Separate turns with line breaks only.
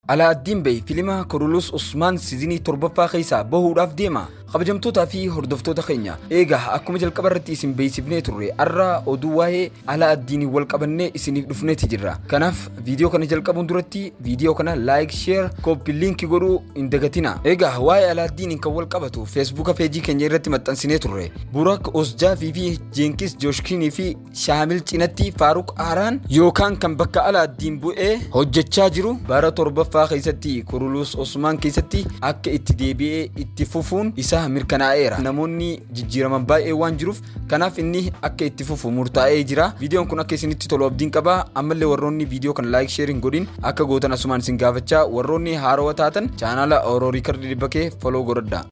Alaaddiin Bey fiilima Korulus Usmaan siizinii torbaffaa keessaa bahuudhaaf deema. Kabajamtootaa fi hordoftoota keenya eegaa akkuma jalqaba irratti isin beeksifnee turre har'a oduu waa'ee Alaaddiin wal qabannee isiniif dhufneeti jirra. Kanaaf viidiyoo kana jalqabuun duratti viidiyoo kana laayik, sheer, kooppi liinkii godhuu hin dagatina. Eegaa waa'ee Alaaddiin kan wal qabatu feesbuuka peejii keenya irratti maxxansinee turre. Burak Osjaafii fi Jeenkis Jooshkiinii fi Shaamil cinatti Faaruq Aaraan yookaan kan bakka Alaaddiin bu'ee hojjechaa jiru bara torbaffaa keessatti Kurulus Osmaan keessatti akka itti deebi'ee itti fufuun isaa mirkanaa'eera. Namoonni jijjiiraman baay'ee waan jiruuf kanaaf inni akka itti fufu murtaa'ee jira. Viidiyoon kun akka isinitti tolu abdiin qaba. Ammallee warroonni viidiyoo kana laayik sheer hin godhin akka gootan asumaan isin gaafachaa warroonni haarawaa taatan chaanaala Oroo Riikardi Dibbakee foloo godhadhaa.